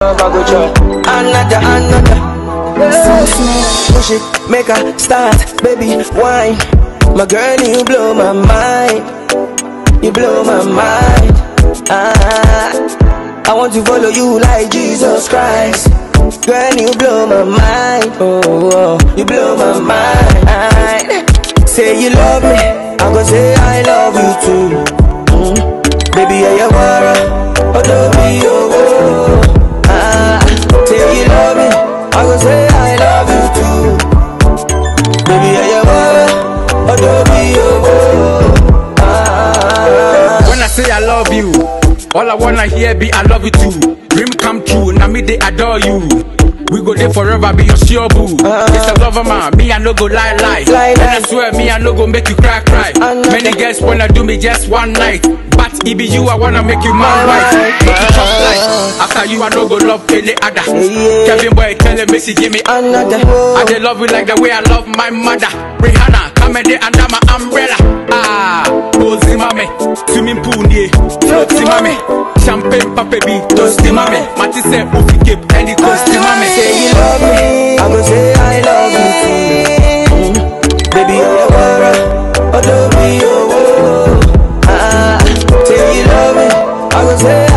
I go chop. Another, another. Push it, make a start, baby, wine. My girl, you blow my mind. You blow my mind. Ah, I want to follow you like Jesus Christ. Girl, you blow my mind. Oh, oh you blow my mind. Say you love me, I go say I love you too. Mm. Baby, yeah, you wanna, oh, don't be oh, oh. Ah, say you love me, I go say I love you too. Baby, yeah, you wanna, oh, don't be oh, oh. Ah, When I say I love you, all I wanna hear be I love you too. Dream come true, now me they adore you. We go there forever, be your sure boo. It's a lover man, me I no go lie lie. Lie, and lie. I swear me I no go make you cry cry. I know Many that. girls wanna do me just one night, but it be you I wanna make you my My wife. wife. Make you chop life. After you I no go love any other. Yeah. Kevin boy tell him, Missy give me another. I just love you like the way I love my mother. Rihanna, come in there under my umbrella. Ah, Bozy mame, swimming pool near, floaty mame, champagne papa be toasty mame. Mati say ufi cape and it toasty mame. Say you love me, I go say I love you too. Mm. Baby, you're a wara, oh don't be oh, oh. Ah, say you love me, I go say